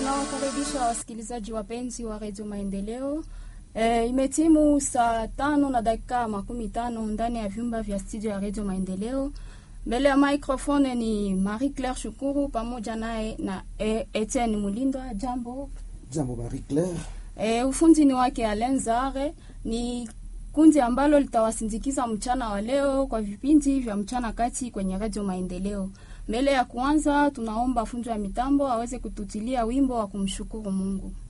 Tunawakaribisha wasikilizaji wapenzi wa redio Maendeleo. E, imetimu saa tano na dakika makumi tano ndani ya vyumba vya studio ya redio Maendeleo. Mbele ya microphone ni Marie Claire Shukuru pamoja naye na e, Etienne Mulindwa. Jambo Jambo Marie Claire. e, ufundi ni wake Alain Zare. Ni kundi ambalo litawasindikiza mchana wa leo kwa vipindi vya mchana kati kwenye redio Maendeleo. Mbele ya kuanza, tunaomba fundi wa mitambo aweze kututilia wimbo wa kumshukuru Mungu.